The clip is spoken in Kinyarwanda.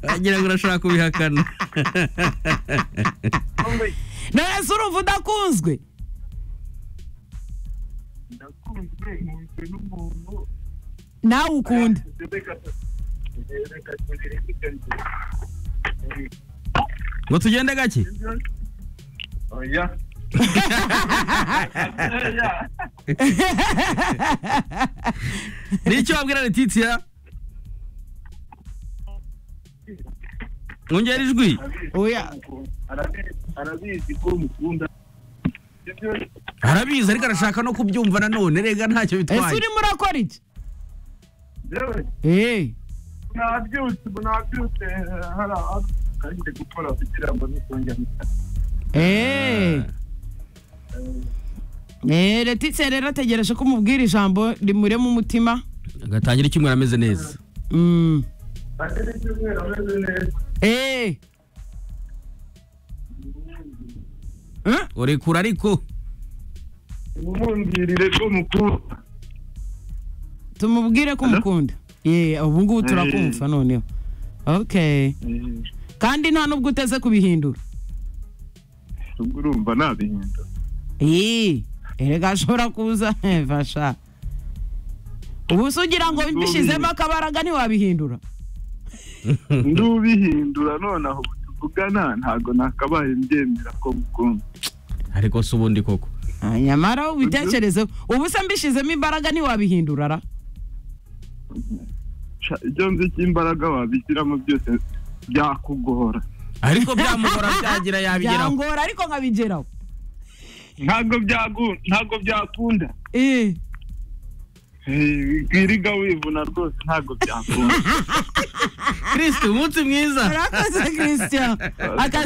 wagira ngo urashobora kubihakana none se urumva udakunzwe ndakunzwe nkunzwe n'umuntu nawe ukunda ngo tugende gake oya ni icyo wabwira Letitia Ongera ijwi oya arabizi ko mukunda ibyo arabizi ariko arashaka no kubyumva nanone rega ntacyo ese bitwaye urimo urakora iki yewe eee nabyutse ubu nabyutse hari akandi gukora kugira ngo nitongere eee eee letitse rero ategereje ko umubwira ijambo rimurema umutima agatangira icyumweru ameze neza Mm. ageze icyumweru ameze neza eee Eh? urekura ariko umubwirire ko mukunda tumubwire ko umukunda yeee ubu ngubu Mm. turakumva noneho ok kandi nta nubwo uteze kubihindura ubwo urumva nabihindura eee erega ashobora kuza fasha ubu se ugira ngo bishyizemo akabaraga ntiwabihindura ndubihindura nonaho ubu tuvugana ntago nakabaye mbyemera ko mukunda ariko si ubundi koko Ah, nyamara ubitekerezeho ubu se mbishyizemo imbaraga ntiwabihindura ra Sha, ibyo nzi cy'imbaraga wabishyiramo byose byakugora ariko byamugora byagira yabigeraho byangora ariko nkabigeraho ntabwo byagu- ntabwo byakunda Eh. Eh, wiriga wivuna rwose ntabwo byakunda kirisiti umunsi mwiza Murakoze christian akazi